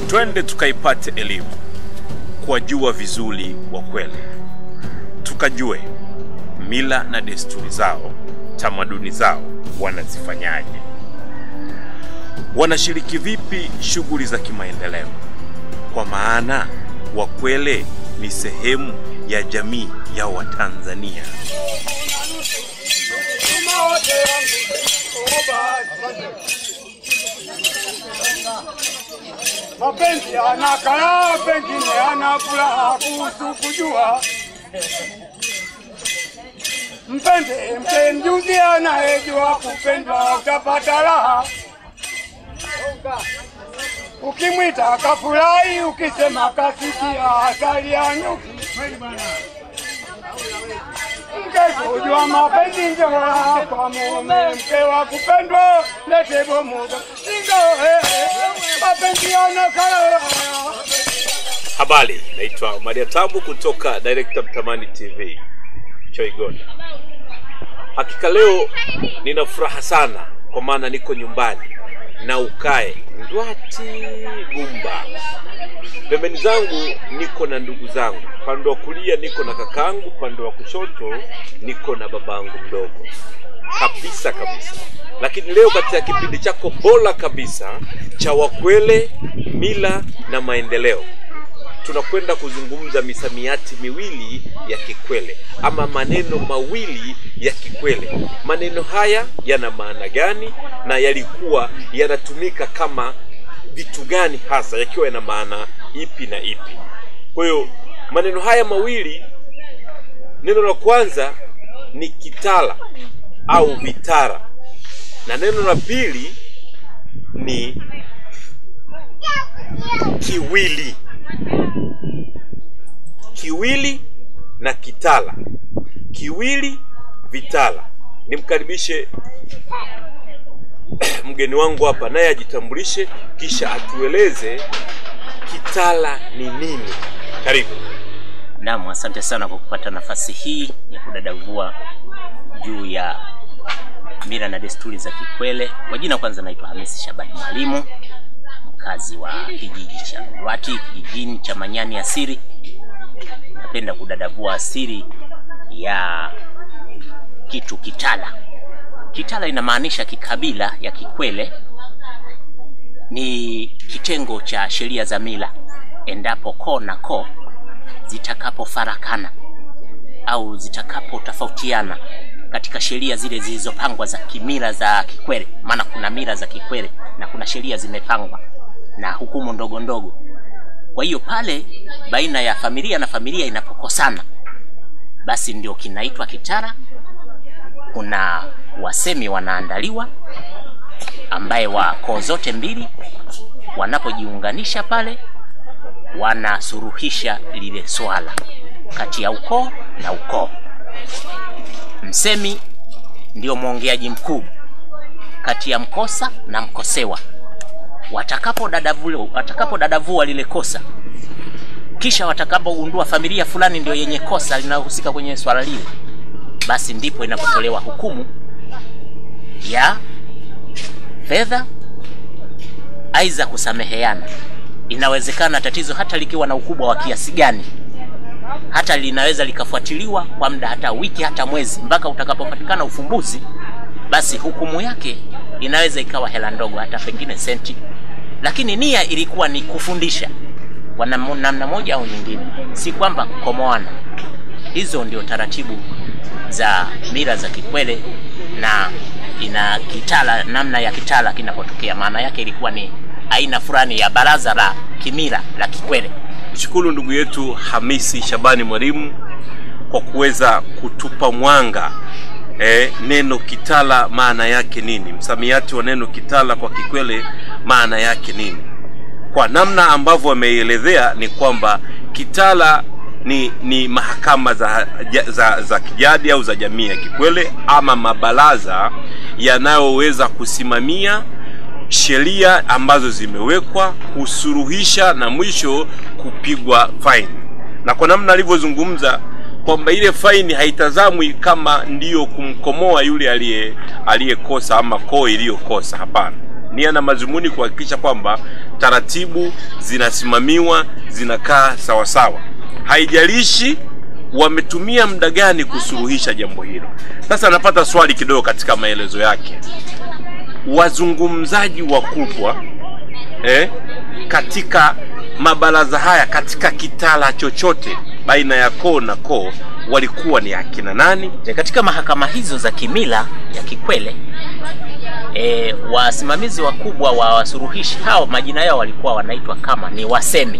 twende tukaipate elimu, kuwajua vizuri Wakwele, tukajue mila na desturi zao, tamaduni zao wanazifanyaje, wanashiriki vipi shughuli za kimaendeleo, kwa maana Wakwele ni sehemu ya jamii ya Watanzania. Mapenzi yana kala, pengine yana furaha kuhusu kujua. Mpende mke mjuzi anayejua kupendwa, utapata raha. Ukimwita kafurahi, ukisema kasikia asali ya nyuki. Mke kujua mapenzi ndio raha kwa mume, mke wa kupendwa lete bomuga ingo eh, eh, mapenzi yana kala Habari, naitwa Maria Tabu kutoka Director Mtamani TV Choigonda. Hakika leo nina furaha sana kwa maana niko nyumbani na ukae Ndwati Gumba. Pembeni zangu niko na ndugu zangu, pande wa kulia niko na kakangu, pande wa kushoto niko na babangu mdogo kabisa kabisa. Lakini leo katika kipindi chako bora kabisa cha Wakwele, mila na maendeleo tunakwenda kuzungumza misamiati miwili ya Kikwele ama maneno mawili ya Kikwele. Maneno haya yana maana gani na yalikuwa yanatumika kama vitu gani hasa, yakiwa yana maana ipi na ipi? Kwa hiyo maneno haya mawili, neno la kwanza ni kitala au vitara na neno la pili ni kiwili kiwili na kitala. Kiwili vitala. Nimkaribishe mgeni wangu hapa, naye ajitambulishe, kisha atueleze kitala ni nini. Karibu. Naam, asante sana kwa kupata nafasi hii ya kudadavua juu ya mila na desturi za Kikwele. Kwa jina kwanza, naitwa Hamisi Shabani Mwalimu, mkazi wa kijiji cha Ndwati, kijijini cha Manyani Asiri. Napenda kudadavua asiri ya kitu kitala. Kitala inamaanisha kikabila ya Kikwele, ni kitengo cha sheria za mila endapo koo na koo zitakapofarakana au zitakapotofautiana katika sheria zile zilizopangwa za kimila za Kikwele. Maana kuna mila za Kikwele na kuna sheria zimepangwa na hukumu ndogo ndogo. Kwa hiyo pale baina ya familia na familia inapokosana, basi ndio kinaitwa kitara. Kuna wasemi wanaandaliwa, ambaye wa koo zote mbili wanapojiunganisha pale wanasuruhisha lile swala kati ya ukoo na ukoo. Msemi ndio mwongeaji mkuu kati ya mkosa na mkosewa. Watakapodadavua watakapodadavua lile kosa, kisha watakapogundua familia fulani ndio yenye kosa linalohusika kwenye swala lile, basi ndipo inapotolewa hukumu ya fedha, aidha kusameheana. Inawezekana tatizo hata likiwa na ukubwa wa kiasi gani, hata linaweza likafuatiliwa kwa muda hata wiki hata mwezi, mpaka utakapopatikana ufumbuzi, basi hukumu yake inaweza ikawa hela ndogo, hata pengine senti, lakini nia ilikuwa ni kufundisha kwa nam- namna moja au nyingine, si kwamba kukomoana. Hizo ndio taratibu za mila za Kikwele na ina kitala, namna ya kitala kinapotokea, maana yake ilikuwa ni aina fulani ya baraza la kimila la Kikwele. Shukuru ndugu yetu Hamisi Shabani Mwalimu kwa kuweza kutupa mwanga eh, neno kitala maana yake nini, msamiati wa neno kitala kwa Kikwele maana yake nini. Kwa namna ambavyo ameielezea ni kwamba kitala ni, ni mahakama za, ja- za, za kijadi au za jamii ya Kikwele ama mabaraza yanayoweza kusimamia sheria ambazo zimewekwa kusuruhisha na mwisho kupigwa faini. Na kwa namna alivyozungumza kwamba ile faini haitazamwi kama ndiyo kumkomoa yule aliye aliyekosa ama koo iliyokosa. Hapana, nia na mazumuni kuhakikisha kwamba taratibu zinasimamiwa zinakaa sawasawa, haijalishi wametumia muda gani kusuluhisha jambo hilo. Sasa napata swali kidogo katika maelezo yake, wazungumzaji wakubwa eh, katika mabaraza haya katika kitala chochote baina ya koo na koo walikuwa ni akina nani? E, katika mahakama hizo za kimila ya Kikwele e, wasimamizi wakubwa wa wasuluhishi hao majina yao walikuwa wanaitwa kama ni wasemi,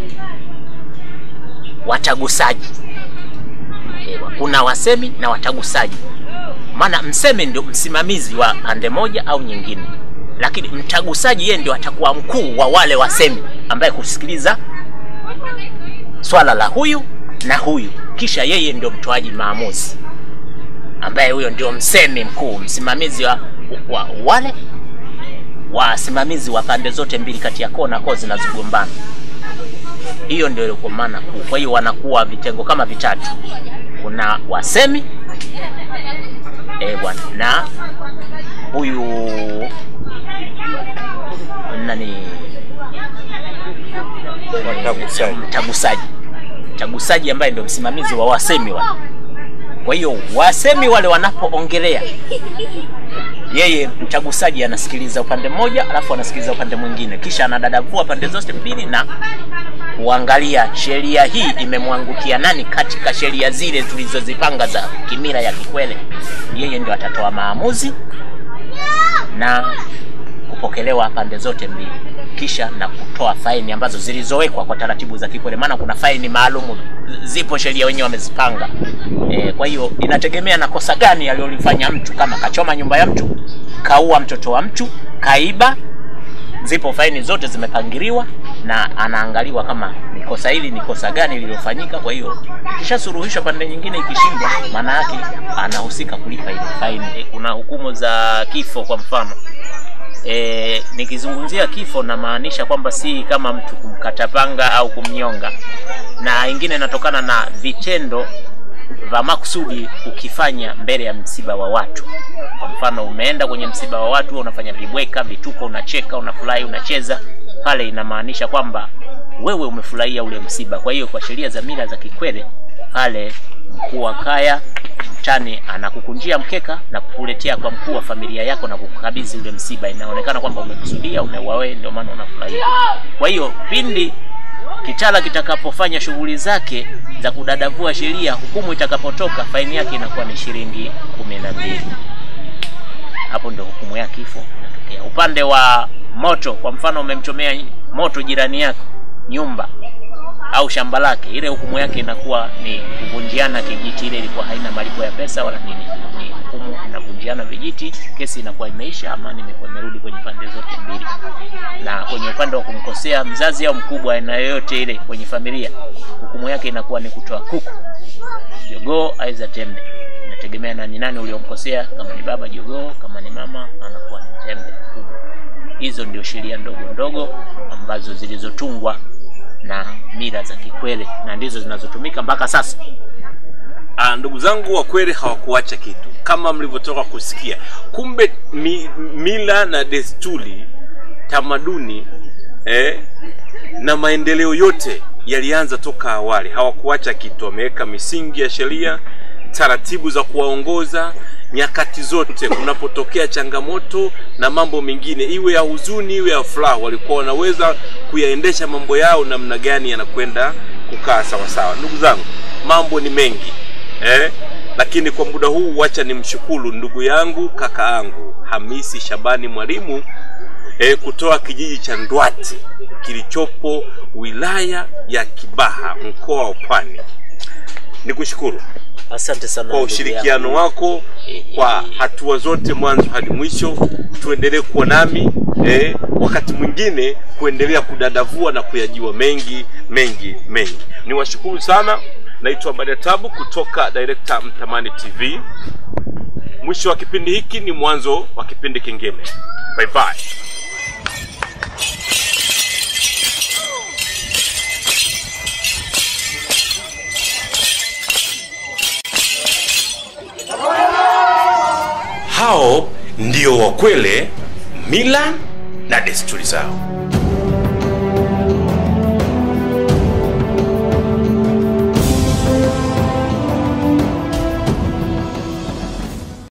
watagusaji. E, kuna wasemi na watagusaji, maana msemi ndio msimamizi wa pande moja au nyingine, lakini mtagusaji yeye ndio atakuwa mkuu wa wale wasemi, ambaye kusikiliza swala la huyu na huyu, kisha yeye ndio mtoaji maamuzi, ambaye huyo ndio msemi mkuu, msimamizi wa, wa wale wasimamizi wa pande zote mbili, kati ya koo na koo zinazogombana. Hiyo ndio ilikuwa maana kuu. Kwa hiyo wanakuwa vitengo kama vitatu, kuna wasemi eh bwana, na huyu nani Watagusaji. mtagusaji mtagusaji ambaye ndio msimamizi wa wasemi wale. Kwa hiyo wasemi wale wanapoongelea, yeye mtagusaji anasikiliza upande mmoja, alafu anasikiliza upande mwingine, kisha anadadavua pande zote mbili na kuangalia sheria hii imemwangukia nani katika sheria zile tulizozipanga za kimila ya Kikwele. Yeye ndio atatoa maamuzi na kupokelewa pande zote mbili, kisha na kutoa faini ambazo zilizowekwa kwa taratibu za Kikwele, maana kuna faini maalumu, zipo sheria wenyewe wamezipanga. E, kwa hiyo inategemea na kosa gani alilolifanya mtu, kama kachoma nyumba ya mtu, kaua mtoto wa mtu, kaiba, zipo faini zote zimepangiliwa na anaangaliwa kama ni kosa hili ni kosa gani lililofanyika. Kwa hiyo ikishasuluhishwa pande nyingine ikishindwa, maana yake anahusika kulipa ile faini. E, kuna hukumu za kifo kwa mfano E, nikizungumzia kifo namaanisha kwamba si kama mtu kumkata panga au kumnyonga, na ingine inatokana na vitendo vya makusudi ukifanya mbele ya msiba wa watu. Kwa mfano, umeenda kwenye msiba wa watu, unafanya vibweka, vituko, unacheka, unafurahi, unacheza, pale inamaanisha kwamba wewe umefurahia ule msiba. Kwa hiyo kwa sheria za mila za Kikwele pale mkuu wa kaya mtani anakukunjia mkeka na kukuletea kwa mkuu wa familia yako na kukukabidhi ule msiba. Inaonekana kwamba umekusudia, umeua wewe, ndio maana unafurahia. Kwa hiyo pindi kitala kitakapofanya shughuli zake za kudadavua sheria, hukumu itakapotoka, faini yake inakuwa ni shilingi kumi na mbili. Hapo ndio hukumu ya kifo inatokea. Upande wa moto, kwa mfano, umemchomea moto jirani yako nyumba au shamba lake, ile hukumu yake inakuwa ni kuvunjiana kijiti. Ile ilikuwa haina malipo ya pesa wala nini, ni hukumu inavunjiana vijiti, kesi inakuwa imeisha, amani imekuwa imerudi kwenye pande zote mbili. Na kwenye upande wa kumkosea mzazi au mkubwa aina yoyote ile kwenye familia, hukumu yake inakuwa ni kutoa kuku, jogoo, aidha tembe, inategemea na ni nani uliomkosea. Kama ni baba, jogoo; kama ni mama, anakuwa ni tembe kubwa. Hizo ndio sheria ndogo ndogo ambazo zilizotungwa na mila za Kikwele na ndizo zinazotumika mpaka sasa. Ah, ndugu zangu wa kweli hawakuacha kitu kama mlivyotoka kusikia. Kumbe mi, mila na desturi, tamaduni eh, na maendeleo yote yalianza toka awali. Hawakuacha kitu, wameweka misingi ya sheria, taratibu za kuwaongoza nyakati zote kunapotokea changamoto na mambo mengine, iwe ya huzuni, iwe ya furaha, walikuwa wanaweza kuyaendesha mambo yao namna gani yanakwenda kukaa sawasawa. Ndugu zangu, mambo ni mengi eh? Lakini kwa muda huu wacha nimshukuru ndugu yangu kaka yangu Hamisi Shabani Mwalimu eh, kutoa kijiji cha Ndwati kilichopo wilaya ya Kibaha mkoa wa Pwani. Nikushukuru Asante sana kwa ndugu ushirikiano yangu. wako kwa hatua zote mwanzo hadi mwisho. Tuendelee kuwa nami eh, wakati mwingine kuendelea kudadavua na kuyajua mengi mengi mengi. Niwashukuru sana. Naitwa Badia Tabu kutoka Director Mtamani TV. Mwisho wa kipindi hiki ni mwanzo wa kipindi kingine. Bye bye. Hao ndio Wakwele, mila na desturi zao.